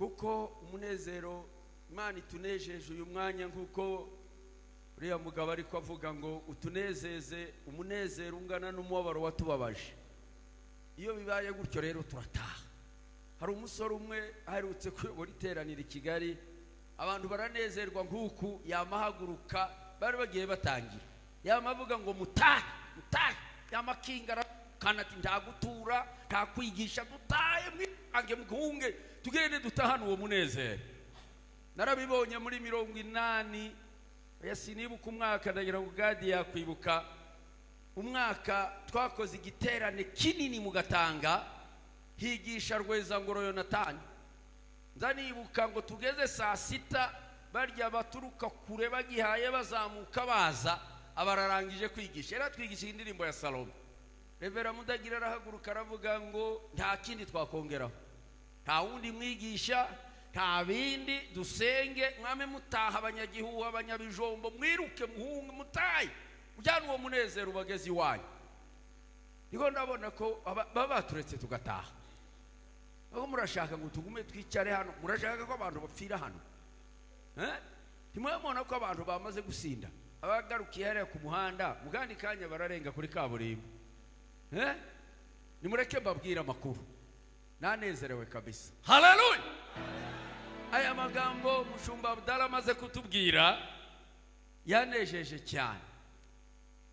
kuko umunezero imana itunejeje uyu mwanya nk'uko uriya mugabo ariko avuga ngo utunezeze umunezero ungana n'umubabaro watubabaje iyo bibaye gutyo rero turataha hari umusore umwe aherutse kuyobora iteraniro i kigali abantu baranezerwa nk'uku yamahaguruka bari bagiye batangira yama avuga ngo mutahe mutahe yama akingara kandi ati ntagutura ntakwigisha dutahe mwitange mpunge tugende dutahane uwo munezero narabibonye muri mirongo inani sinibuka umwaka ndagira ngo gadi yakwibuka umwaka twakoze igiterane kinini mu gatanga higisha rwezangoro yonatani nzanibuka ngo tugeze saa sita barya baturuka kure bagihaye bazamuka baza abararangije kwigisha yari atwigishije indirimbo ya salomo revera mudagira arahaguruka aravuga ngo nta kindi twakongeraho nta wundi mwigisha nta bindi dusenge mwame mutaha abanyagihugu abanyabijombo mwiruke muhunge mutaye ujyana uwo munezero ubageze iwanyu niho ndabona ko baba baturetse tugataha aho murashaka ngo tugume twicare hano murashaka ko abantu bapfira hano ntimwabona ko abantu bamaze gusinda abagarukiye hariya ku muhanda mu kandi kanya bararenga kuri kaburimbo nimureke mbabwire amakuru nanezerewe kabisa hararuye aya magambo mushumba abudara amaze kutubwira yanejeje cyane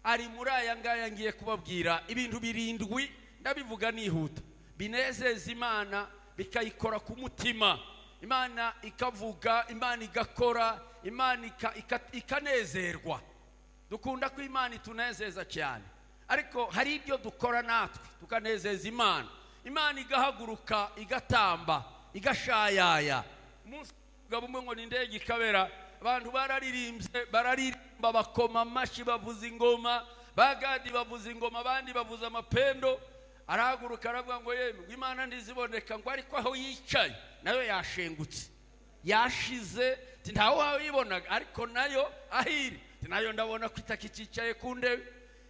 ari muri aya ngaya ngiye kubabwira ibintu birindwi ndabivuga nihuta binezeza imana bikayikora ku mutima imana ikavuga imana igakora imana ikanezerwa dukunda ko imana itunezeza cyane ariko hari ibyo dukora natwe tukanezeza imana imana igahaguruka igatamba igashayaya umugabo umwe ngo ni indege ikabera abantu bararirimbye bararirimba bakoma amashyi bavuza ingoma bagadi bavuza ingoma abandi bavuza amapendo arahaguruka aravuga ngo yewe imana ntiziboneka ngo ariko aho yicaye nayo yashengutse yashize ntawe wayibonaga ariko nayo aho iri nayo ndabona ko itakicaye ku ndebe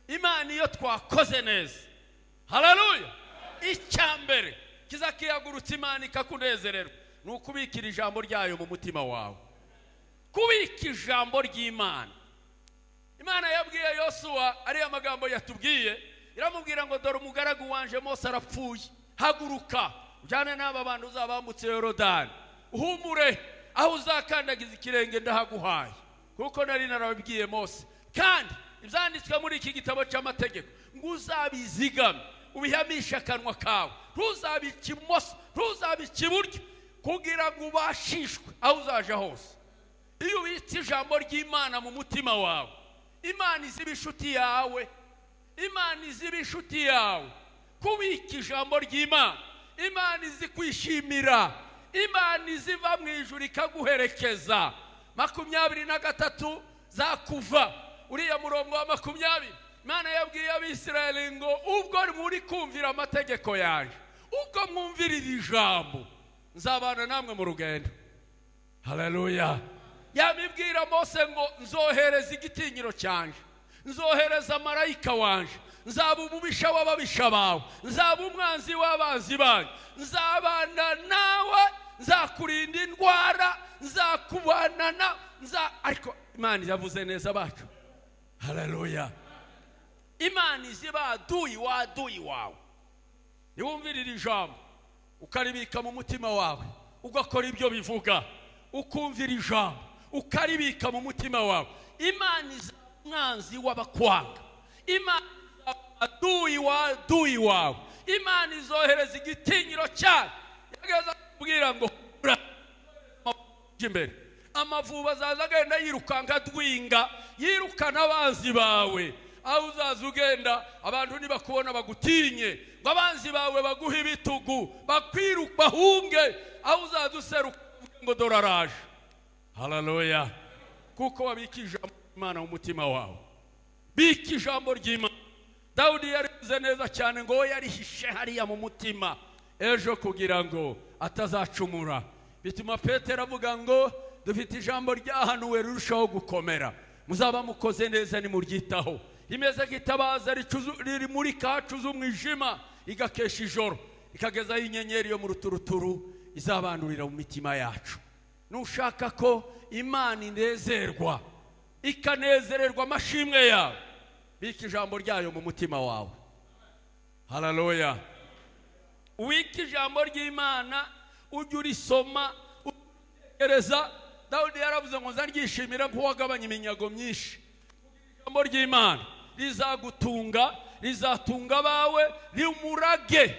imana iyo twakoze neza hararuya icya mbere kizakihagurutse imana ikakunezererwa ni ukubikira ijambo ryayo mu mutima wawe kubika ijambo ry'imana imana yabwiye yosuwa ariyo magambo yatubwiye iramubwira ngo dore umugaragu wanje mose arapfuye haguruka ujyane n'aba bantu uzabambutse yorodani uhumure aho uzakandagiza ikirenge ndahaguhaye kuko nari narabibwiye mose kandi ibyanditswe muri iki gitabo cy'amategeko ngo uzabizigame ubihamishe akanwa kawe ntuzabike imoso ntuzabike iburyo kugira ngo ubashishwe aho uzaje hose iyo ubitse ijambo ry'imana mu mutima wawe imana izi ibishuti yawe imana izi ibishuti yawe kubika ijambo ry'imana imana izi kwishimira imana iziva mu ijoro ikaguherekeza makumyabiri na gatatu zakuva uriya murongo wa makumyabiri imana yabwiye abisirayeli ngo ubwo muri kumvira amategeko yaje ubwo mwumvira iri jambo nzabana namwe mu rugendo hararuya yamibwira mose ngo nzohereza igitinyiro cyanje nzohereza marayika wanje nzaba umubisha w'ababisha bawe nzaba umwanzi w'abanzi banyu nzabana nawe nzakurinda indwara nzakubana nza ariko imana yavuze neza bacu hararuya imana izi baduyi waduyi wawe ntiwumvirire ijambo ukaribika mu mutima wawe ugakora ibyo bivuga ukumvira ijambo ukaribika mu mutima wawe imana iza umwanzi w'abakwanga imana iza aduyi waduyi wawe imana izohereza igitinyiro cyane yageza kubwira ngo imbere amavubi azaza agenda yirukanka adwinga yirukana abanzi bawe aho uzaza ugenda abantu nibakubona bagutinye ngo abanzi bawe baguhe ibitugu bahunge aho uzaza useruka ngo dore araje hararuya kuko wabika ijambo ry'imana mu mutima wawe bika ijambo ry'imana dawudi yarivuze neza cyane ngo we yarihishe hariya mu mutima ejo kugira ngo atazacumura bituma petero avuga ngo dufite ijambo ryahanuwe rirushaho gukomera muzaba mukoze neza nimuryitaho rimeze nk'itabaza rimurika hacuze umwijima igakesha ijoro ikagezaho inyenyeri yo mu ruturuturu izabandurira mu mitima yacu nushaka ko imana inezerwa ikanezererwa amashimwe yawe bika ijambo ryayo mu mutima wawe hararoya wika ijambo ry'imana ujye urisoma ugereza dawudi yaravuze ngo nzaryishimira ko wagabanya iminyago myinshi ijambo ry'imana rizagutunga rizatunga abawe rimurage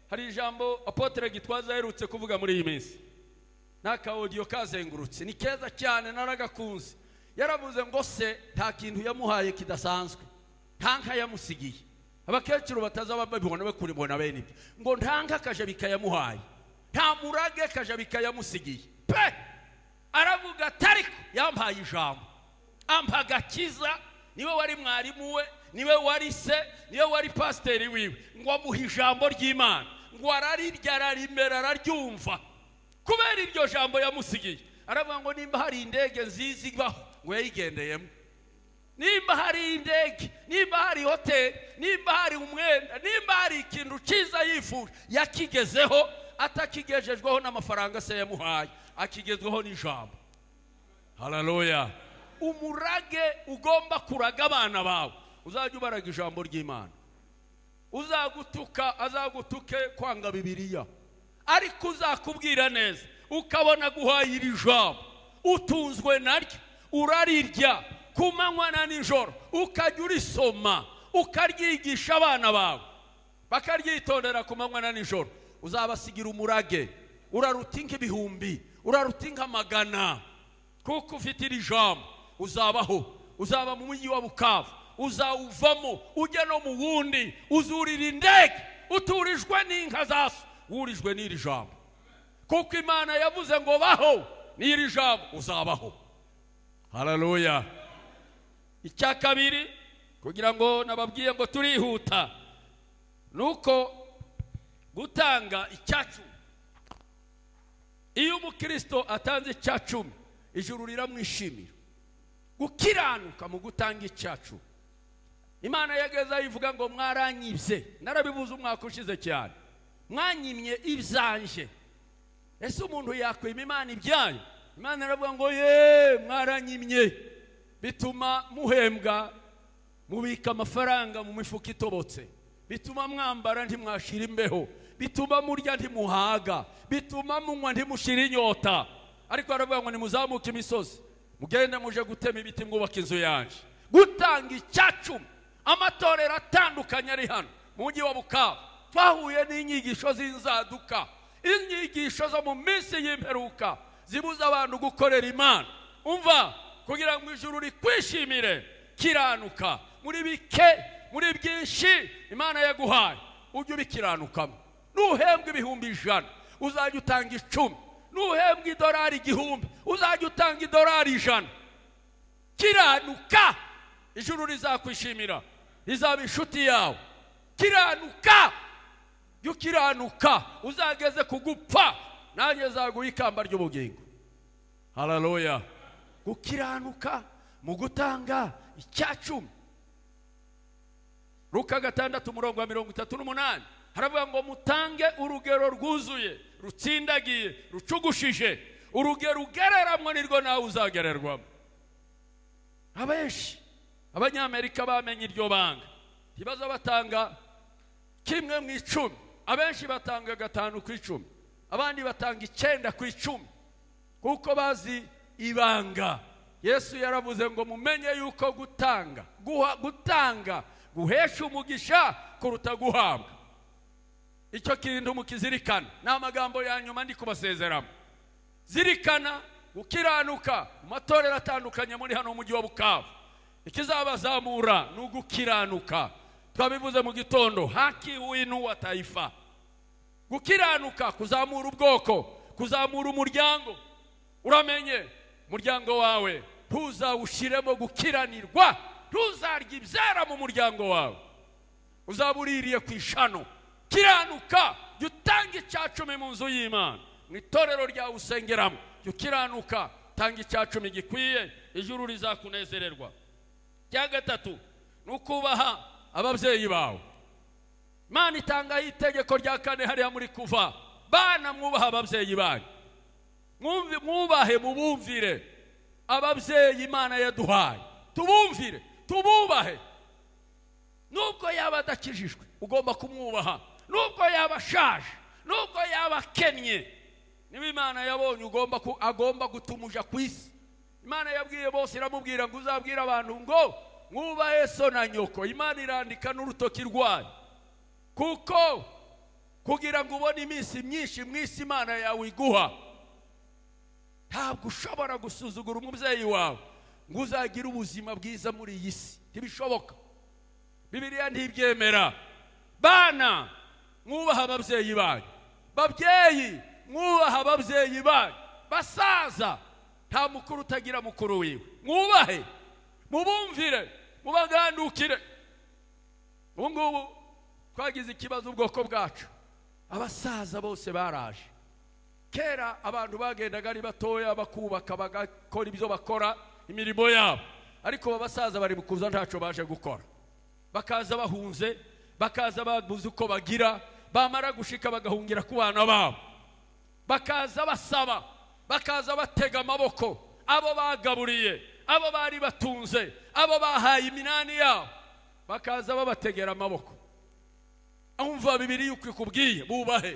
hari ijambo apotere gitwaza aherutse kuvuga muri iyi minsi n'aka odiyo kazengurutse ni keza cyane naragakunze yaravuze ngo se nta kintu yamuhaye kidasanzwe nta nka yamusigiye abakecuru batazaba babibona bakuribona bene ibyo ngo nta nka akajabika yamuhaye nta murage akajabika yamusigiye pe aravuga atariko yampaye ijambo ampa agakiza niwe wari mwarimu we niwe wari se niwe wari pasiteri wiwe ngo amuhe ijambo ry'imana ngo ararirya ararimera araryumva kubera iryo jambo yamusigiye aravuga ngo nimba hari indege nziza ibaho ngo yayigendeyemo nimba hari indege nimba hari hoteli nimba hari umwenda nimba hari ikintu cyiza yifuje yakigezeho atakigejejweho n'amafaranga se yamuhaye akigezweho n'ijambo hararoya umurage ugomba kuraga abana bawe uzajya ubaraga ijambo ry'imana uzagutuka azagutuke kwanga bibiriya ariko uzakubwira neza ukabona guhaye iri jambo utunzwe naryo urarirya ku manywa na nijoro ukajya urisoma ukaryigisha abana bawe bakaryitondera ku manywa na nijoro uzabasigira umurage urarutinga ibihumbi urarutinga amagana kuko ufite iri jambo uzabaho uzaba mu mujyi wa bukavu uzawuvamo ujya no mu wundi uzurira indege uturijwe n'inka zaso wurijwe n'iri jambo kuko imana yavuze ngo baho n'iri jambo uzabaho hararoya icya kabiri kugira ngo nababwiye ngo turihuta ni uko gutanga icyacu iyo umukristo atanze icyacumi ijuru riramwishimira gukiranuka mu gutanga icyacu imana yageza ivuga ngo mwaranyibye narabibuze umwaka ushize cyane mwanyimye ibyanjye ese umuntu yakwima imana ibyayo imana iravuga ngo ye mwaranyimye bituma muhembwa mubika amafaranga mu mifuka itobotse bituma mwambara ntimwashira imbeho bituma murya ntimuhaga bituma munywa ntimushira inyota ariko baravuga ngo nimuzamuke imisozi mugende muje gutema ibiti mwubaka inzu yanjye gutanga icyacumi amatorero atandukanye ari hano mu mujyi wa bukavu twahuye n'inyigisho z'inzaduka inyigisho zo mu minsi y'imperuka zibuza abantu gukorera imana umva kugira ngo ijuru rikwishimire kiranuka muri bike muri byinshi imana yaguhaye ujye ubikiranukamo nuhembwa ibihumbi ijana uzajya utanga icumi nuhembwa idolari igihumbi uzajya utanga idolari ijana kiranuka ijuru rizakwishimira rizaba inshuti yawe kiranuka jya ukiranuka uzageze ku gupfa nanjye zaguha ikamba ry'ubugingo hararoya gukiranuka mu gutanga icyacumi ruka gatandatu umurongo wa mirongo itatu n'umunani haravuga ngo mutange urugero rwuzuye rutsindagiye rucugushije urugero ugereramwo nirwo nawe uzagererwamo abenshi abanyamerika bamenye iryo banga ntibaza batanga kimwe mu icumi abenshi batanga gatanu ku icumi abandi batanga icyenda ku icumi kuko bazi ibanga yesu yaravuze ngo mumenye yuko gutanga guha gutanga guhesha umugisha kuruta guhabwa icyo kintu mukizirikana ni amagambo ya nyuma ndi kubasezeramo zirikana gukiranuka mu matorero atandukanye muri hano mujyi wa bukavu ikizabazamura ni ugukiranuka twabivuze mu gitondo haki w'inuwa tayifa gukiranuka kuzamura ubwoko kuzamura umuryango uramenye umuryango wawe ntuzawushyiremo gukiranirwa ntuzarye ibyara mu muryango wawe uzaba uririye ku ishano kiranuka jya utanga icya cumi mu nzu y'imana mu itorero ryawe usengeramo jya ukiranuka tanga icya cumi gikwiye ijuru rizakunezererwa cya gatatu ni ukubaha ababyeyi bawe imana itangaho itegeko rya kane hariya muri kuva bana mwubaha ababyeyi banyu Mwumvi- mwubahe mubumvire ababyeyi imana yaduhaye tubumvire tububahe nubwo yaba adakijijwe ugomba kumwubaha nubwo yaba ashaje nubwo yaba akennye niba imana yabonye ugomba ku- agomba gutumuja ku isi imana yabwiye bose iramubwira ngo uzabwire abantu ngo mwubahe so na nyoko imana irandika n'urutoki rwayo kuko kugira ngo ubone iminsi myinshi mu isi imana yawe iguha ntabwo ushobora gusuzugura umubyeyi wawe ngo uzagire ubuzima bwiza muri iyi si ntibishoboka bibiliya ntibyemera bana mwubaha ababyeyi banyu babyeyi mwubaha ababyeyi banyu basaza nta mukuru utagira mukuru wiwe mwubahe mubumvire mubagandukire ubu ngubu twagize ikibazo ubwoko bwacu abasaza bose baraje kera abantu bagendaga ari batoya bakubaka bagakora ibyo bakora imirimo yabo ariko aba basaza bari kuza ntacyo baje gukora bakaza bahunze bakaza babuze uko bagira bamara gushika bagahungira ku bana babo bakaza basaba bakaza batega amaboko abo bagaburiye abo bari batunze abo bahaye iminani yabo bakaza babategera amaboko umva bibiri uko ikubwiye bubahe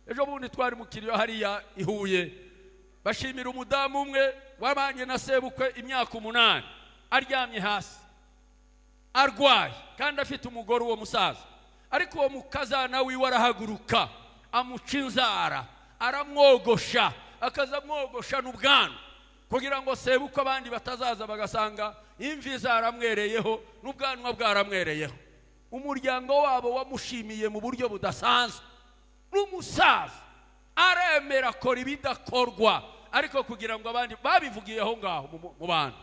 ejo bundi twari mu kiriyo hariya i Huye bashimira umudamu umwe wabanye na sebukwe imyaka umunani aryamye hasi arwaye kandi afite umugore uwo musaza ariko uwo mukazana wiwe arahaguruka amuca inzara aramwogosha akaza amwogosha n'ubwanwa kugira ngo sebukwe abandi batazaza bagasanga imvi zaramwereyeho n'ubwanwa bwaramwereyeho umuryango wabo wamushimiye mu buryo budasanzwe n'umusaza aremera akora ibidakorwa ariko kugira ngo abandi babivugiye aho ngaho mu- mu- mu bantu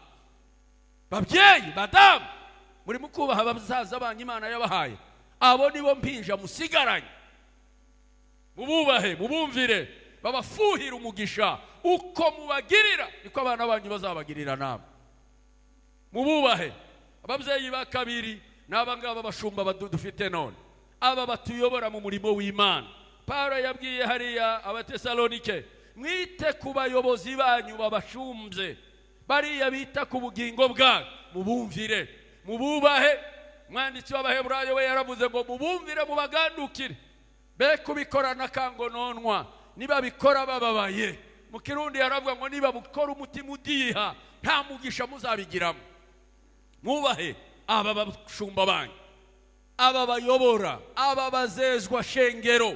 babyeyi badamu muri mukubaha abasaza banyu imana yabahaye abo nibo mpinja musigaranye mububahe mubumvire babafuhira umugisha uko mubagirira niko abana banyu bazabagirira namwe mububahe ababyeyi ba kabiri ni abangaba bashumba badu- dufite none aba batuyobora mu murimo w'imana pawulo yabwiye hariya abatesalonike mwite ku bayobozi banyu babashumbye bariya bita ku bugingo bwanyu mubumvire mububahe umwanditsi w'abaheburayo we yaravuze ngo mubumvire mubagandukire be kubikorana kangononwa nibabikora bababaye mu kirundi yaravuga ngo nibabukora umutima udiha nta mugisha muzabigiramo mwubahe aba bashumba banyu aba bayobora aba bazezwa shengero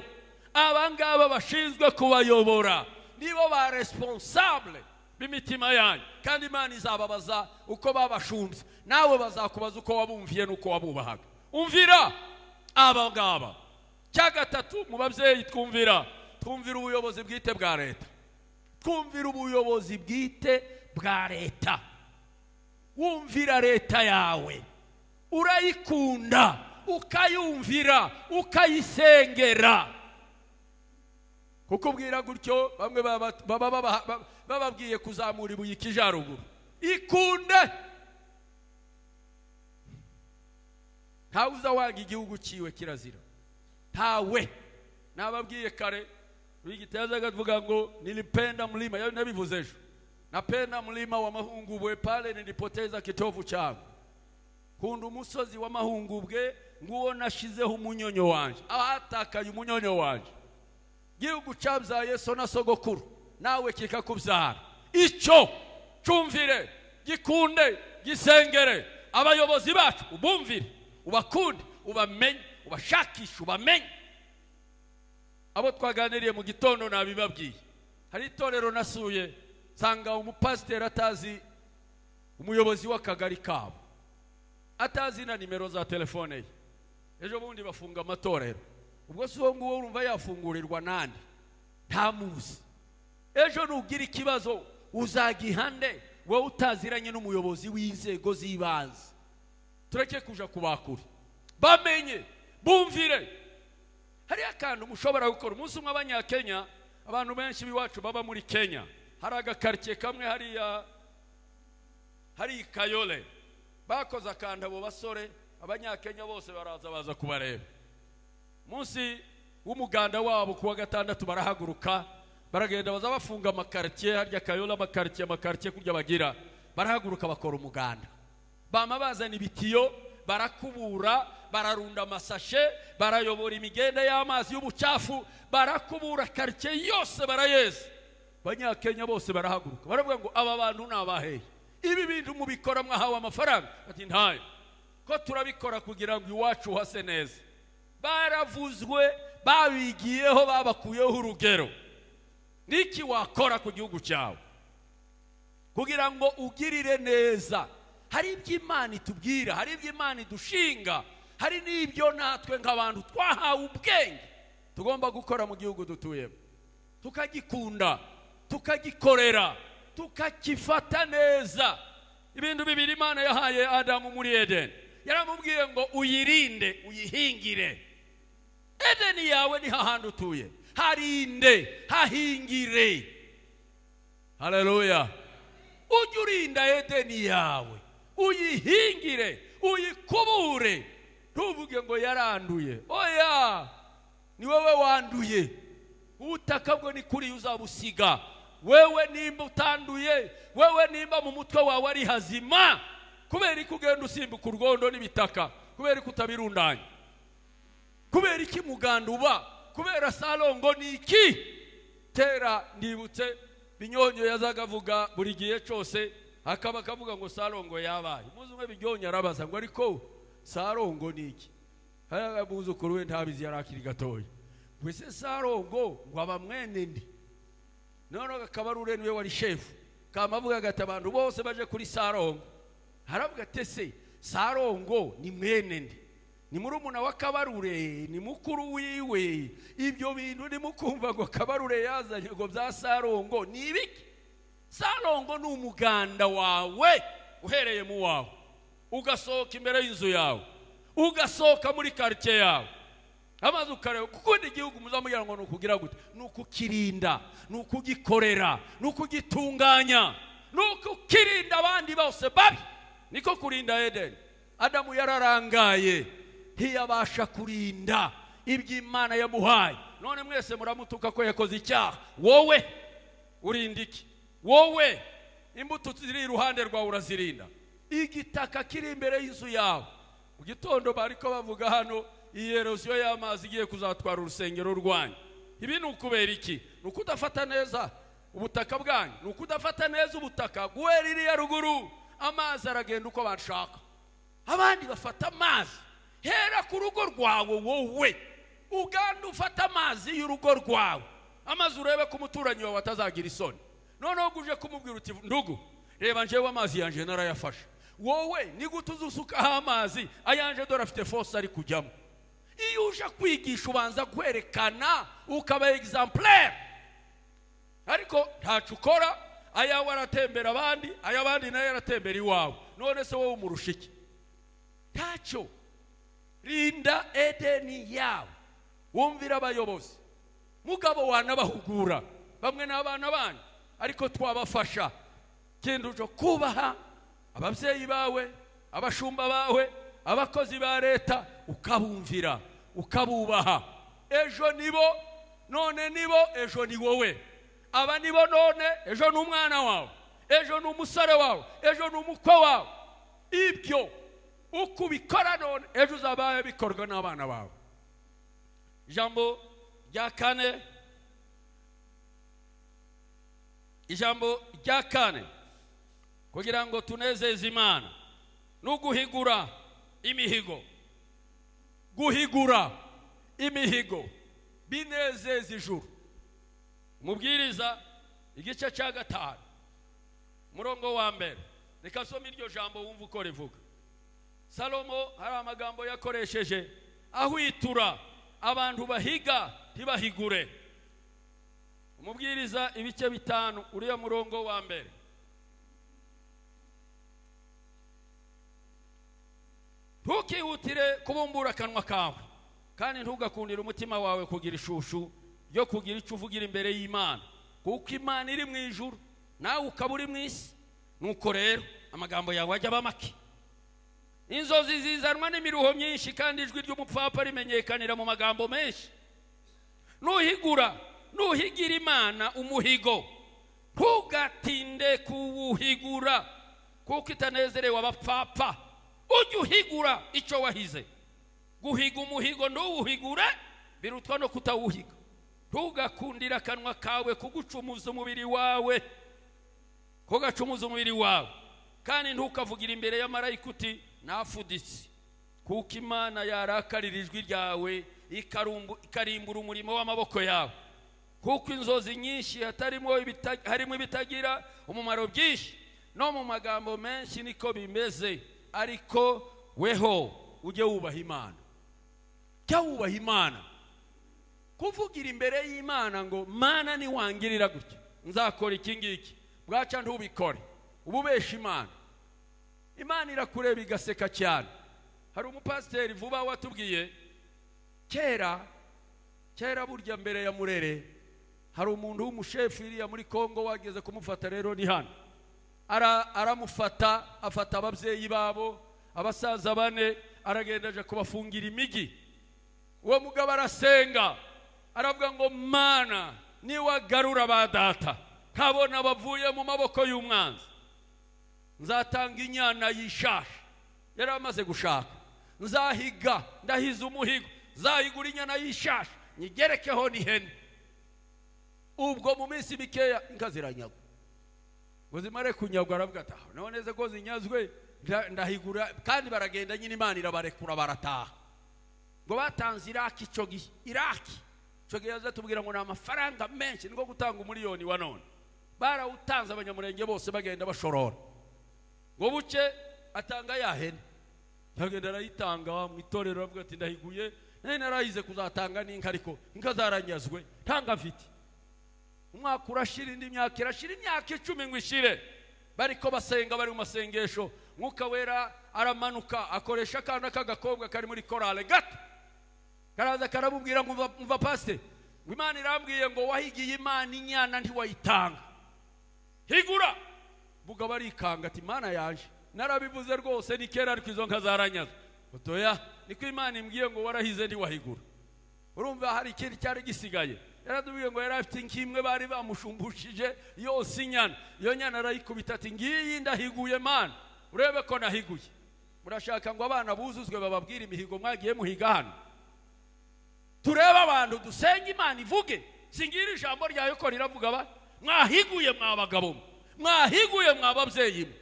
aba ngaba bashinzwe kubayobora nibo ba responsable b'imitima yanyu kandi imana izababaza uko babashumbye nawe bazakubaza uko wabumviye n'uko wabubahaga umvira aba ngaba cya gatatu mu babyeyi twumvira twumvira ubuyobozi bwite bwa leta twumvira ubuyobozi bwite bwa leta wumvira leta yawe urayikunda ukayumvira ukayisengera kukubwira gutyo bamwe baba- baba baba- baba- bababwiye kuzamura ibuye ikijaruguru ikunde ntawe uza wanga igihugu cyiwe kirazira ntawe nababwiye kare wigiteza akavuga ngo nilipenda mlima yaani nabivuze ejo napenda mlima wa mahungubwe pale nilipoteza kitovu changu kunda umusozi wa mahungubwe nguwo nashizeho umunyonyo wanje ahatakaye umunyonyo wanje gihugu cyabyaye so na sogokuru nawe kikakubyara icyo cyumvire gikunde gisengere abayobozi bacu ubumvire ubakunde ubamenye ubashakishe ubamenye abo twaganiriye mu gitondo nabibabwiye hari itorero nasuye nsanga umupasiteri atazi umuyobozi w'akagari kabo atazi na nimero za telefone ye ejo bundi bafunga amatorero ubwo si uwo nguwo urumva yafungurirwa nande ntamuzi ejo nugira ikibazo uzagihande wowe utaziranye n'umuyobozi w'inzego z'ibanze tureke kuja kubakure bamenye bumvire hariyo akantu mushobora gukora umunsi umwe abanyakenya abantu benshi b'iwacu baba muri kenya hari agakaritsiye kamwe hariya hari ikayole bakoze akantu abo basore abanyakenya bose baraza baza kubareba munsi w'umuganda wabo ku wa gatandatu barahaguruka baragenda baza bafunga amakaritsiye harya kayola amakaritsiye amakaritsiye kurya bagira barahaguruka bakora umuganda bama bazana ibitiyo barakubura bararunda amasashe barayobora imigenda y'amazi y'ubucafu barakubura karitsiye yose barayeza abanyakenya bose barahaguruka baravuga ngo aba bantu ni abaheye ibi bintu mubikora mwahawe amafaranga bati ntayo ko turabikora kugira ngo iwacu hase neza baravuzwe babigiyeho babakuyeho urugero n'iki wakora ku gihugu cyawe kugira ngo ugirire neza hari ibyo imana itubwira hari ibyo imana idushinga hari n'ibyo natwe nk'abantu twahawe ubwenge tugomba gukora mu gihugu dutuyemo tukagikunda tukagikorera tukakifata neza ibintu bibiri imana yahaye adamu muri edeni yaramubwiye ngo uyirinde uyihingire edeni yawe ni hahandi utuye harinde hahingire haleluya ujye urinda edeni yawe uyihingire uyikubure ntuvuge ngo yaranduye oya ni wowe wanduye ubutaka bwo ni kuri uzabusiga wewe nimba utanduye wewe nimba mu mutwe wawe ari hazima kubera ko ugenda usimbuka urwondo n'ibitaka kubera ko utabirundanya kubera iki muganda uba kubera sarongo ni iki tera ndibutse binyonyo yazaga avuga buri gihe cyose akaba akavuga ngo sarongo yabaye muzi umwe binyonyo arabaza ngo ariko sarongo ni iki muzukuru we ntabizi yari akiri gatoya mbese sarongo ngo aba mwene ndi noneho akaba ari urene we wari shefu kamavuga agata abantu bose baje kuri sarongo haravuga ati se sarongo ni mwene ndi ni murumuna wa kabarure ni mukuru wiwe ibyo bintu ndimo kumva ngo kabarure yazanye ngo bya sarongo ni ibiki sarongo ni umuganda wawe uhereye mu wawe ugasohoka imbere y'inzu yawe ugasohoka muri karitsiye yawe amazi ukareba gukunda igihugu muzamugira ngo ni ukugira gute ni ukukirinda ni ukugikorera ni ukugitunganya ni ukukirinda abandi bose babi niko kurinda edeni adamu yararangaye ntiyabasha kurinda ibyo imana yamuhaye none mwese muramutuka ko yakoze icyaha wowe urinda iki wowe imbuto ziri iruhande rwawe urazirinda igitaka kiri imbere y'inzu yawe mu gitondo bari ko bavuga hano iyi erosiyo y'amazi igiye kuzatwara urusengero rwanyu ibi ni ukubera iki ni ukudafata neza ubutaka bwanyu ni ukudafata neza ubutaka guhera iriya ruguru amazi aragenda uko bashaka abandi bafata amazi hera ku rugo rwawe wowe uganda ufata amazi y'urugo rwawe amazi urebe ko umuturanyi wawe atazagira isoni noneho uje kumubwira uti ndugu reba njyewe amazi yanjye narayafashe wowe nigute uzusukaho amazi ayanje dore afite fose ari kujyamo iyo uje kwigisha ubanza kwerekana ukaba egisampurere ariko ntacu ukora ayawe aratembera abandi ay'abandi nayo aratembera iwawe none se wowe umurusha iki ntacyo rinda edeni yawe wumvira abayobozi mugabo wanabahugura bamwe ni abana banyu ariko twabafasha genda uje kubaha ababyeyi bawe abashumba bawe abakozi ba leta ukabumvira ukabubaha ejo nibo none nibo ejo ni wowe aba nibo none ejo ni umwana wawe ejo ni umusore wawe ejo ni umukwe wawe ibyo uko ubikora none ejo uzaba bikorwa n'abana bawe ijambo rya kane ijambo rya kane kugira ngo tunezeze imana ni uguhigura imihigo guhigura imihigo binezeza ijuru mubwiriza igice cya gatanu umurongo wa mbere reka asome iryo jambo wumva uko rivuga salomo hari amagambo yakoresheje ahwitura abantu bahiga ntibahigure umubwiriza ibice bitanu uriya murongo wa mbere ntukihutire kubumbura akanwa kawe kandi ntugakundire umutima wawe kugira ishushu ryo kugira icyo uvugira imbere y'imana kuko imana iri mu ijuru nawe ukaba uri mu isi nuko rero amagambo yawe ajya aba make inzozi zizanwa n'imiruho myinshi kandi ijwi ry'umupfapfa rimenyekanira mu magambo menshi nuhigura nuhigira imana umuhigo ntugatinde kuwuhigura kuko itanezerewe abapfapfa ujye uhigura icyo wahize guhiga umuhigo ntuwuhigure birutwa no kutawuhiga ntugakundire akanwa kawe kugucumuza umubiri wawe kugacumuza umubiri wawe kandi ntukavugire imbere y'amarayika uti nafuditse kuko imana yarakarira ijwi ryawe ikarumbu- ikarimbura umurimo w'amaboko yawe kuko inzozi nyinshi hatarimo ibita- harimo ibitagira umumaro byinshi no mu magambo menshi niko bimeze ariko weho ujye wubaha imana jya wubaha imana kuvugira imbere y'imana ngo mana niwangirira gutya nzakora iki ngiki bwaca ntubikore uba ubesha imana imana irakureba igaseka cyane hari umupasiteri vuba watubwiye kera kera burya mbere ya murere hari umuntu w'umushefu iriya muri kongo wageze kumufata rero ni hano Ara- aramufata afata ababyeyi babo abasaza bane aragenda aje kubafungira imigi uwo mugabo arasenga aravuga ngo mana niwagarura ba data nkabona bavuye mu maboko y'umwanzi nzatanga inyana y'ishashi yari amaze gushaka nzahiga ndahiza umuhigo nzahigura inyana y'ishashi nyigerekeho n'ihene ubwo mu minsi mikeya inka ziranyagwa ngo zimare kunyagwa aravuga ati "Ah, naho neza ko zinyazwe nda- ndahigura kandi baragenda nyine imana irabarekura barataha ngo batanze iraki icyo gihe iraki icyo gihe yazatubwira ngo ni amafaranga menshi niko gutanga umuriyoni wa none barawutanze abanyamurenge bose bagenda bashorora ngo buke atanga ya hene yagenda arayitanga mu itorero aravuga ati ndahiguye nari narayize kuzatanga n'inka ariko inka zaranyazwe ntanga mfite umwaka urashira indi myaka irashira imyaka icumi ngo ishire bariko basenga bari mu masengesho mwuka wera aramanuka akoresha akana k'agakobwa kari muri korale gato karaza karamubwira ngo "Umva- umva pasite ngo imana irambwiye ngo wahigiye imana inyana ntiwayitanga higura mugabo arikanga ati imana yaje narabivuze rwose ni kera ariko izo nka zaranyaze otoya niko imana imbwiye ngo warahize ntiwahigura urumva hari ikindi cyari gisigaye yaratubwiye ngo yari afite nk'imwe bari bamushumbujije yose inyana iyo nyana arayikubita ati ngiyi ndahiguye mana urebe ko nahiguye murashaka ngo abana buzuzwe bababwire imihigo mwagiye muhiga hano turebe abantu dusenga imana ivuge singira ijambo ryayo ko riravuga ba mwahiguye mwa bagabo mwe, mwahiguye mwa babyeyi mwe.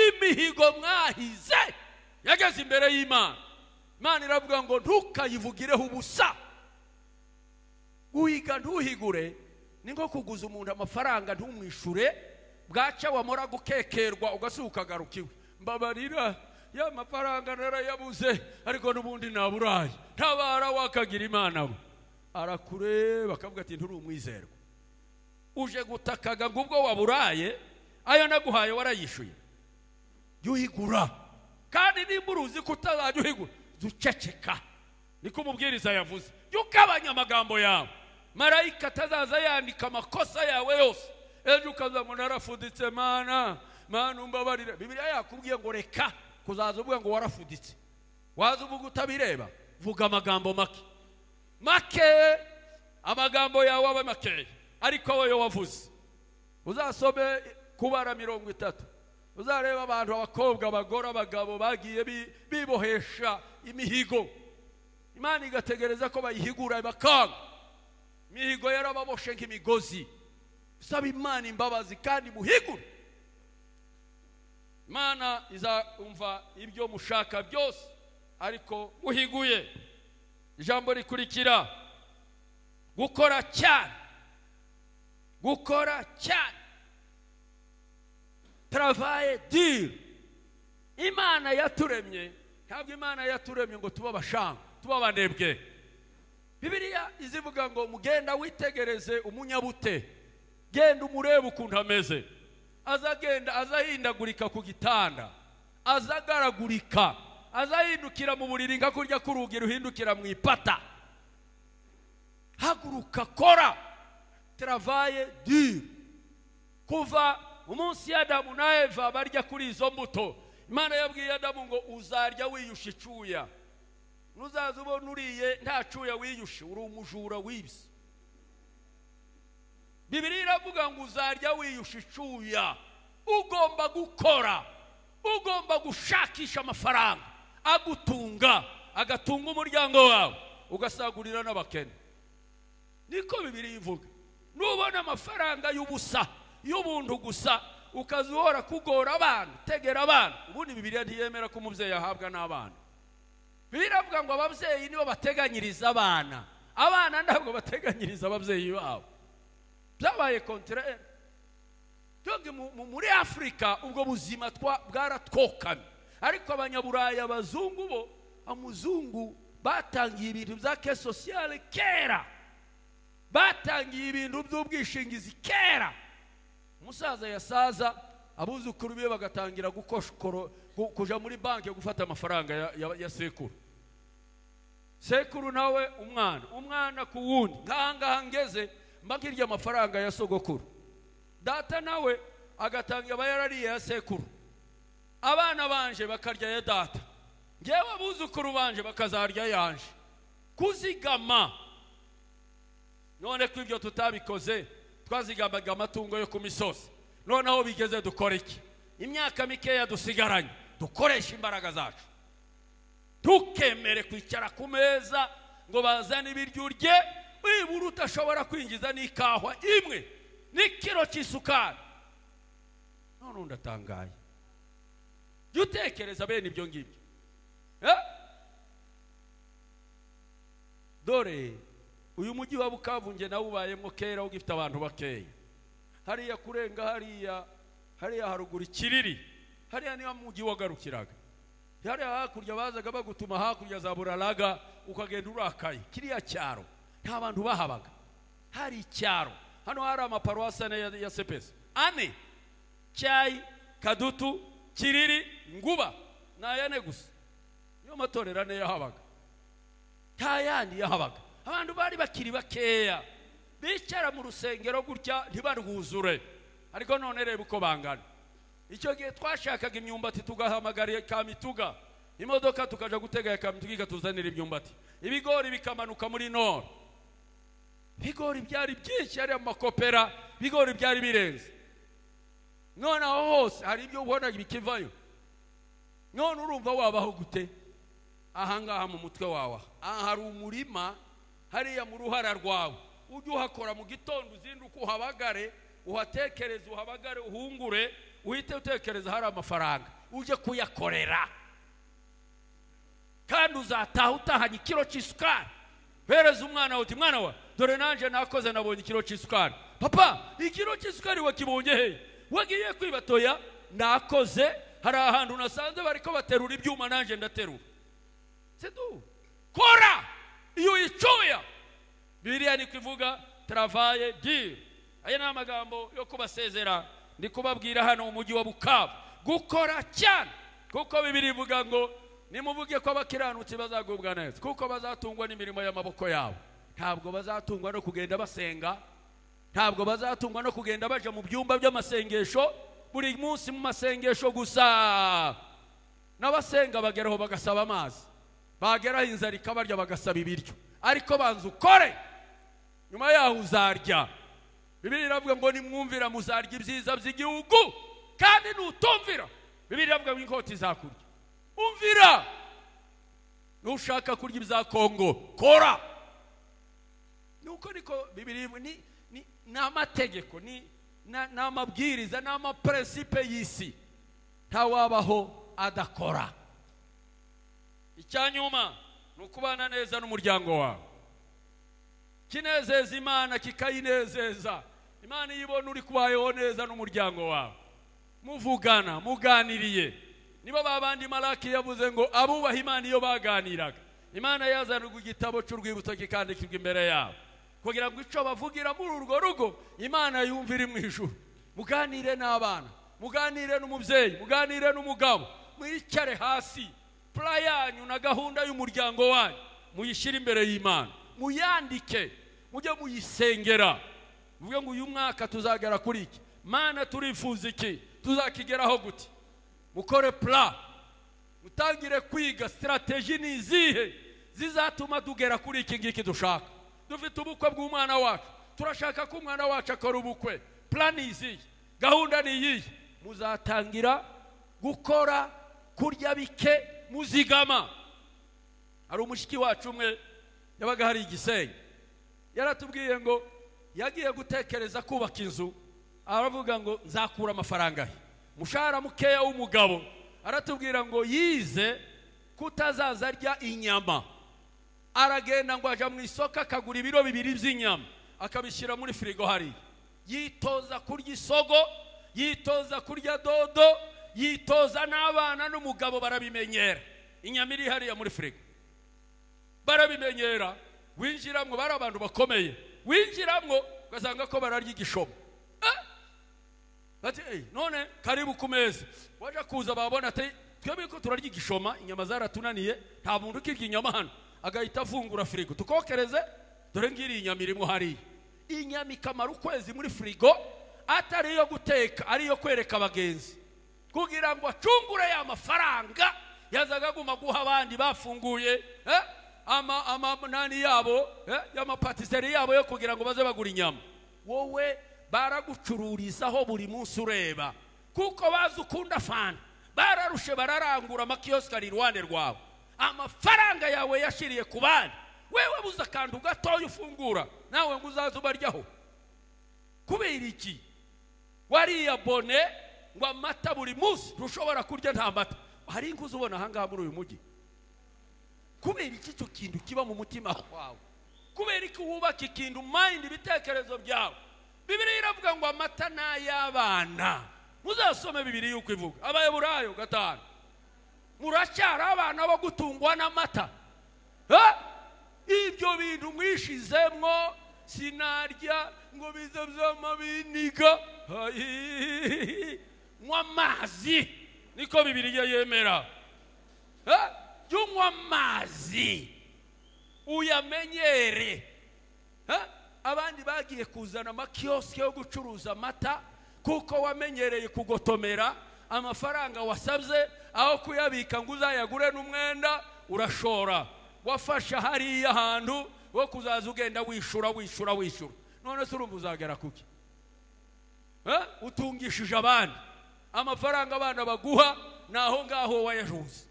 imihigo mwahize yageze imbere y'imana imana iravuga ngo ntukayivugireho ubusa guhiga ntuhigure ni nko kuguza umuntu amafaranga ntumwishure bwaca wamara gukekerwa ugasuka ukagaruka iwe mbabarira ya mafaranga narayabuze ariko n'ubundi naburaye ntabara wakagira imana we arakureba akavuga ati nturi umwizerwa uje gutakaga ngo ubwo waburaye ayo naguhaye warayishuye jya uhigura kandi nimba uruzi ko utazajya uhigura jya uceceka niko umubwiriza yavuze jya ugabanya amagambo yawe marayika atazaza yandika amakosa yawe yose ejo ukaza ngo narafuditse mana mana umbabarire bibiriya yakubwiye ngo reka kuzaza uvuga ngo warafuditse waza uvuga utabireba vuga amagambo make make amagambo yawe abe makeya ariko wowe wavuze uzasome kubara mirongo itatu uzareba abantu abakobwa abagore abagabo bagiye bi- bibohesha imihigo imana igategereza ko bayihigura bakanga imihigo yarababoshe nk'imigozi saba imana imbabazi kandi muhigure imana izumva ibyo mushaka byose ariko muhiguye ijambo rikurikira gukora cyane gukora cyane travaye dire imana yaturemye ntabwo imana yaturemye ngo tube abashanga tube abanebwe bibiliya izivuga ngo mugenda witegereze umunyabute genda umurebe ukuntu ameze aza agenda aza ahindagurika ku gitanda aza agaragurika aza ahindukira mu buriri nka kurya k'urugi ruhindukira mu ipata haguruka kora travaye dire kuva umunsi y'adamu na eva barya kuri izo mbuto imana yabwiye adamu ngo uzarya wiyusha icuya nuzaza ubona uriye nta cuya wiyushe uri umujura wibye bibiriya iravuga ngo uzarya wiyusha icyuya ugomba gukora ugomba gushakisha amafaranga agutunga agatunga umuryango wawe ugasagurira n'abakene niko bibiri ivuga nubona amafaranga y'ubusa y'ubuntu gusa ukaza uhora kugora abana utegera abana ubundi bibiriya ntiyemera ko umubyeyi ahabwa n'abana biravuga ngo ababyeyi nibo bateganyiriza abana abana ntabwo bateganyiriza ababyeyi babo byabaye konterere muri afurika ubwo buzima bwaratwokamye ariko abanyaburaya abazungu bo amuzungu batangiye ibintu bya ke sosiyale kera batangiye ibintu by'ubwishingizi kera umusaza yasaza abuzukuru be bagatangira gukoshokoro kujya muri banki gufata amafaranga ya sekuru sekuru nawe umwana umwana ku wundi nk'aha ngaha ngeze mba nkirya amafaranga ya sogokuru data nawe agatanga aba yarariye ya sekuru abana banje bakarya ya data ngewe abuzukuru banje bakazarya yanje kuzigama none ko ibyo tutabikoze twazigamaga amatungo yo ku misozi noneho bigeze dukora iki imyaka mikeya dusigaranye dukoresha imbaraga zacu tukemere kwicara ku meza ngo bazane ibiryo urye wibura udashobora kwinjiza n'ikahwa imwe n'ikiro cy'isukari none undatangaye jya utekereza bene ibyo ngibyo dore uyu mujyi wa bukavunge nawe ubayemo kera ugifite abantu bakeya hariya kurenga hariya hariya haruguru ikiriri hariya niba mujyi wagarukiraga hariya hakurya bazaga bagutuma hakurya za buraraga ukagenda urakaye kiriya cyaro nta bantu bahabaga hari icyaro hano hari amaparuwasi ane ya sepesi ane cyayi kadutu kiriri nguba ni ayane gusa niyo matorero ane yahabaga nta yandi yahabaga abantu bari bakiri bakeya bicara mu rusengero gutya ntibarwuzure ariko none reba uko bangana icyo gihe twashakaga imyumbati tugahamagara kamituga imodoka tukajya gutega kamituga ikatuzanira imyumbati ibigori bikamanuka muri noro ibigori byari byinshi hari amakopera ibigori byari birenze none aho hose hari ibyo ubona bikivayo none urumva wabaho gute ahangaha mu mutwe wawe aha hari umurima hariya mu ruhara rwawe ujye uhakora mu gitondo uzinduka uhabagare uhatekereze uhabagare uhungure uhite utekereza hari amafaranga ujye kuyakorera kandi uzataha utahanye ikiro cy'isukari bereza umwana uti mwana we dore nanjye nakoze nabonye ikiro cy'isukari papa ikiro cy'isukari wakibonye he wagiye kwibatoya nakoze hari ahantu nasanze bari ko baterura ibyuma nanjye ndaterura sedu kora iyo uyicuya biriya ni kuvuga taravaye diri aya ni amagambo yo kubasezera ndi kubabwira hano umujyi wa bukavu gukora cyane kuko bibiri ivuga ngo nimuvuge ko abakiranutsi bazagubwa neza kuko bazatungwa n'imirimo y'amaboko yabo ntabwo bazatungwa no kugenda basenga ntabwo bazatungwa no kugenda baje mu byumba by'amasengesho buri munsi mu masengesho gusa n'abasenga bageraho bagasaba amazi bageraho inzara ikabarya bagasaba ibiryo ariko banza ukore nyuma yaho uzarya bibiri iravuga ngo nimwumvira muzarya ibyiza by'igihugu kandi nutumvira bibiri iravuga ngo inkota izakurya umvira nushaka kurya ibya kongo kora nuko niko bibiri ni ni amategeko ni ni amabwiriza ni amaperesipe y'isi ntawabaho adakora icyanyuma ni ukubana neza n'umuryango wawe kinezeza imana kikayinezeza imana iyo ibona uri kubayeho neza n'umuryango wawe muvugana muganiriye nibo babandi maraki yavuze ngo abubaha imana iyo baganiraga imana yazanaga igitabo cy'urwibutso kikandikirwa imbere yabo kugira ngo icyo bavugira muri urwo rugo imana yumva iri mu ijuru muganire n'abana muganire n'umubyeyi muganire n'umugabo mwicare hasi pura yanyu na gahunda y'umuryango wanyu muyishyire imbere y'imana muyandike mujye muyisengera muvuge ngo uyu mwaka tuzagera kuri iki mana turifuza iki tuzakigeraho gute mukore pura mutangire kwiga sitarateji ni izihe zizatuma tugera kuri iki ngiki dushaka dufite ubukwe bw'umwana wacu turashaka ko umwana wacu akora ubukwe plan iziyi gahunda ni iyiyi muzatangira gukora kurya bike muzigama hari umushiki wacu umwe yabaga hari igisenyi yaratubwiye ngo yagiye gutekereza kubaka inzu aravuga ngo nzakura amafaranga he umushahara mukeya w'umugabo aratubwira ngo yize kutazaza arya inyama aragenda ngo ajya mu isoko akagura ibiro bibiri by'inyama akabishyira muri firigo hariya yitoza kurya isogo yitoza kurya dodo yitoza n'abana n'umugabo barabimenyera inyama iri hariya muri firigo barabimenyera winjiramo bari abantu bakomeye winjiramo ugasanga ko bararya igishobo none karibu ku meza waje kuza babona ati twebwe ko turarya igishoma inyama zaratunaniye nta muntu ukirya inyama hano agahita afungura firigo tukokereze dore ngiri inyama irimo hariya inyama ikamara ukwezi muri firigo atari iyo guteka ari iyo kwereka abagenzi kugira ngo acungure ya mafaranga yazaga aguma guha abandi bafunguye amanani yabo y'amapatiseri yabo yo kugira ngo baze bagura inyama wowe baragucururizaho buri munsi ureba kuko bazi ukunda fana bararushe bararangura amakiyosike ari iruhande rwawe amafaranga yawe yashiriye ku bandi wewe buze akantu gatoya ufungura nawe ngo uzaze ubaryaho kubera iki wariya bone ngo amata buri munsi ntushobora kurya nta mata hari ingo ubona ahangaha muri uyu mujyi kubera iki icyo kintu kiba mu mutima wawe kubera iki wubaka ikintu mayindi ibitekerezo byawe bibiri iravuga ngo amata ni ay'abana muzasome bibiri yuko ivuga abayaburayo gatanu muracyari abana bo gutungwa n'amata ibyo bintu mwishizemo sinarya ngo bize byama biniga nywa amazi niko bibiri yemera jya unywa amazi uyamenyere abandi bagiye kuzana amakiyosike yo gucuruza amata kuko wamenyereye kugotomera amafaranga wasabye aho kuyabika ngo uzayagure n'umwenda urashora wafashe hariya hantu wo kuzaza ugenda wishura wishura wishura none se urumva uzagera kuki utungishije abandi amafaranga abana baguha ni aho ngaho wayajuze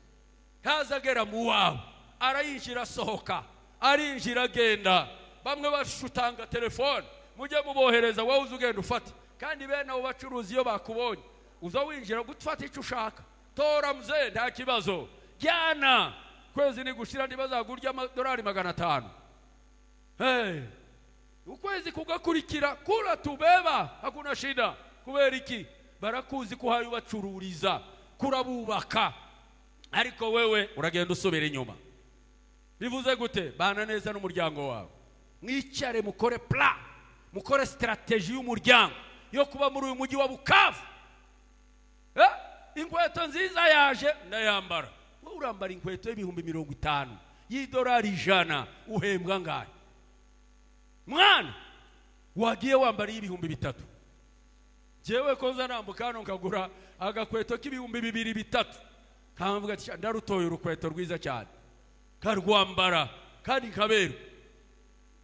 ntazagera mu wawe arayinjira asohoka arinjira agenda bamwe bashutanga telefone mujye mubohereza wowe uzi ugenda ufata kandi bene abo bacuruzi iyo bakubonye uza winjira gufata icyo ushaka tora mze nta kibazo jyana kwezi ni gushira ntibazagurya amadolari magana atanu ukwezi kugakurikira kura tubeba hakuna shida kubera iki barakuzi ko uhaye ubacururiza kurabubaka ariko wewe uragenda usubira inyuma bivuze gute bana neza n'umuryango wawe mwicare mukore pura mukore sitarateji y'umuryango yo kuba muri uyu mujyi wa bukavu inkweto nziza yaje ndayambara wowe urambara inkweto y'ibihumbi mirongo itanu y'idolari ijana uhembwa angahe mwana wagiye wambara iy'ibihumbi bitatu ngewe ko nza nambuka hano nkagura agakweto k'ibihumbi bibiri bitatu nkamvuga ndarutoye urukweto rwiza cyane karwambara kandi kaberwa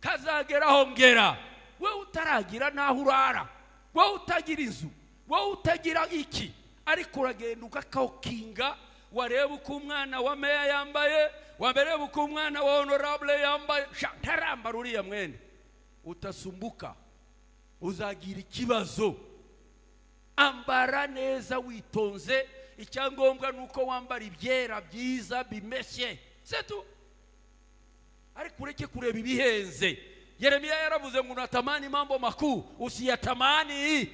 kazageraho ngera wowe utaragira n'aho urara wowe utagira inzu wowe utagira iki ariko uragenda ugakawukinga wareba uko umwana wa meya yambaye wareba uko umwana wa honorable yambaye ntarambara uriya mwenda utasumbuka uzagira ikibazo ambara neza witonze icyangombwa ni uko wambara ibyera byiza bimeshye setu ariko ureke kureba ibihenze yeremiya yaravuze ngo unatamani mambo makuu usiyatamani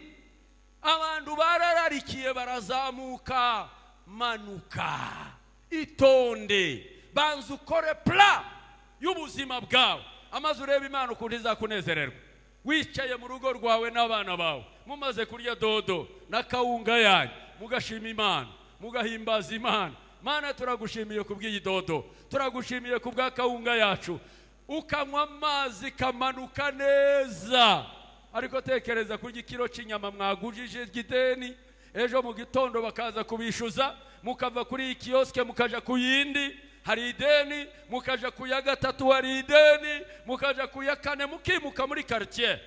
abantu barararikiye barazamuka manuka itonde banza ukore pura y'ubuzima bwawe amaze ureba imana ukuntu izakunezererwa wicaye mu rugo rwawe n'abana bawe mumaze kurya dodo na kawunga yanyu mugashima imana mugahimbaza imana mana turagushimiye ku bw'iyi dodo turagushimiye ku bwa kawunga yacu ukanywa amazi kamanuka neza ariko tekereza kurya ikiro cy'inyama mwagujije gideni ejo mu gitondo bakaza kubishyuza mukava kuri iyi kiyosike mukajya ku yindi hari ideni mukajya ku ya gatatu hari ideni mukajya ku ya kane mukimuka muri karitsiye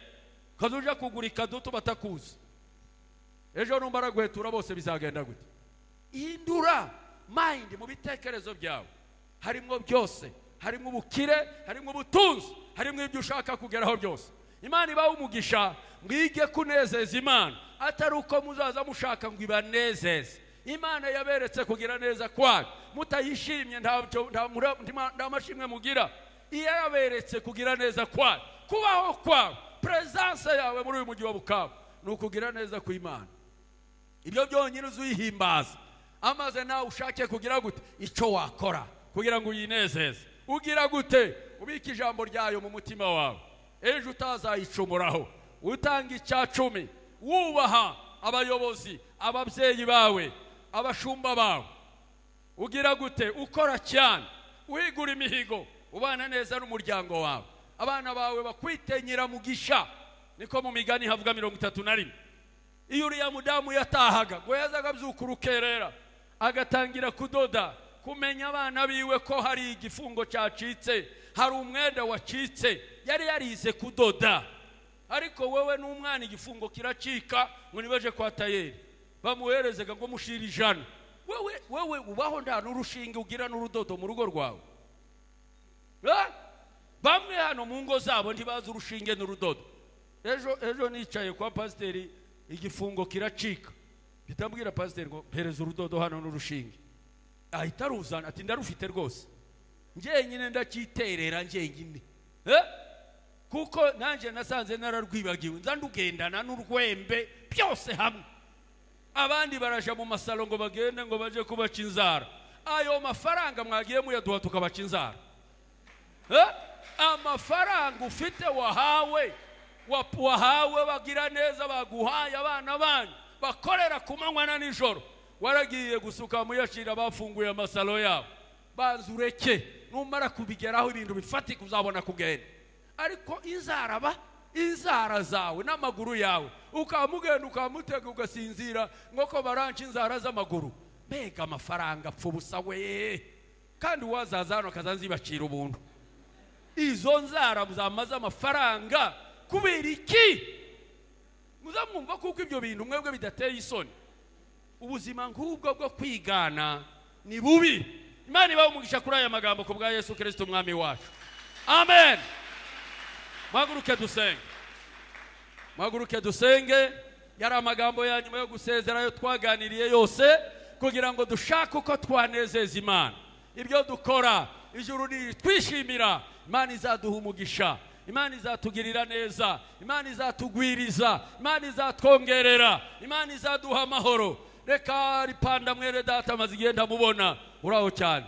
ukaza uje kugura ikadutu batakuzi ejo numba aragwetura bose bizagenda gute hindura mayindi mu bitekerezo byawe harimo byose harimo ubukire harimo ubutunzi harimo ibyo ushaka kugeraho byose imana ibaha umugisha mwige kunezeza imana atari uko muzaza mushaka ngo ibanezeze imana yaberetse kugira neza kwayo mutayishimye ntabyo- nta mura- ntima- nta mashimwe mugira iyo yaberetse kugira neza kwayo kubaho kwawe perezidanse yawe muri uyu mujyi wa bukavu ni ukugira neza kw'imana ibyo byonyine uzuyihimbaza amaze nawe ushake kugira gute icyo wakora kugira ngo uyinezeze ugira gute ubika ijambo ryayo mu mutima wawe ejo utazayicumuraho utanga icya cumi wubaha abayobozi ababyeyi bawe abashumba bawe ugira gute ukora cyane wigura imihigo ubana neza n'umuryango wawe abana bawe bakwitenyera mugisha niko mu migani havuga mirongo itatu na rimwe iyo uriya mudamu yatahaga ngo yazaga abyuka urukerera agatangira kudoda kumenya abana biwe ko hari igifungo cyacitse hari umwenda wacitse yari yarize kudoda ariko wowe n'umwana igifungo kiracika ngo nibaje kwa tayeri bamuherezaga ngo mushire ijana wowe wowe ubaho nta n'urushinge ugira n'urudodo mu rugo rwawe Eh? bamwe hano mu ngo zabo ntibazi urushinge n'urudodo ejo ejo nicaye kwa pasiteri igifungo kiracika mpita mbwira pasiteri ngo mpereza urudodo hano n'urushinge ahita aruzana ati ndarufite rwose njyenyine ndacyiterera njyenyine Eh? kuko nanjye nasanze nararwibagiwe nza ndugendana n'urwembe byose hamwe abandi baraja mu masalo ngo bagende ngo baje kubaca inzara ayo mafaranga mwagiye muyaduha tukabaca inzara Eh? amafaranga ufite wahawe wa- wahawe bagira neza baguhaye abana banyu bakorera ku manywa na nijoro waragiye gusuka muyacira bafunguye amasalo yabo banza ureke numara kubigeraho ibintu bifatika uzabona kugenda ariko izaraba inzara zawe n'amaguru yawe ukamugenda ukamutega ugasinzira nk'uko baranca inzara z'amaguru mbega amafaranga apfa ubusa we kandi uwazaza hano akazanzibacira ubuntu izo nzara muzamaze amafaranga kubera iki muzamwumva kuko ibyo bintu mwebwe bidateye isoni ubuzima nk'ubwo bwo kwigana ni bubi imana ibahe umugisha kuri aya magambo ku bwa yesu kirisito umwami wacu amen muhaguruke dusenge muhaguruke dusenge yari amagambo ya nyuma yo gusezera ayo twaganiriye yose kugira ngo dushake uko twanezeza imana ibyo dukora ijuru nitwishimira imana izaduha umugisha imana izatugirira neza imana izatugwiriza imana izatwongerera imana izaduha amahoro reka ripanda mwere data maze igihe ndamubona uraho cyane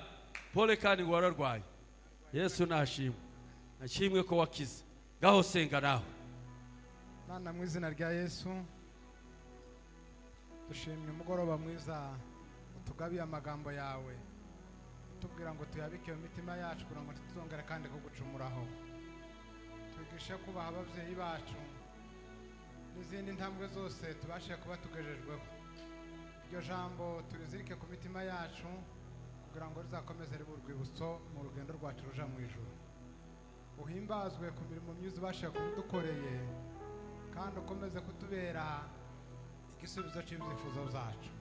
pole kandi ngo wararwaye yesu nashimwe nashimwe ko wakize ngaho senga nawe Mana mu izina rya Yesu dushimye umugoroba mwiza utugabiye amagambo yawe utubwira ngo tuyabike mu mitima yacu kugira ngo tutongere kandi kugucumuraho twigishe kubaha ababyeyi bacu n'izindi ntambwe zose tubashe kuba tugejejweho iryo jambo turizirike ku mitima yacu kugira ngo rizakomeze ribe urwibutso mu rugendo rwacu ruja mu ijuru uhimbazwe ku mirimo myiza ubasha kudukoreye kandi ukomeze kutubera igisubizo cy'ibyifuzo byacu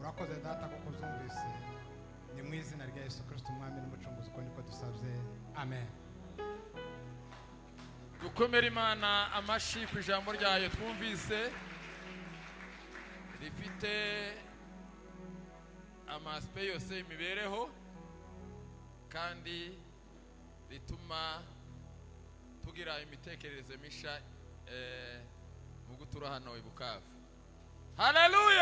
urakoze data kuko uzumvise ni mu izina rya yesu kirisito umwami n'umucunguzi uko niko dusabye amen dukomere imana amashyi ku ijambo ryayo twumvise rifite amasipe yose y'imibereho kandi rituma tugira imitekerereze mishya eh, mu gutura hano i bukavu haleluya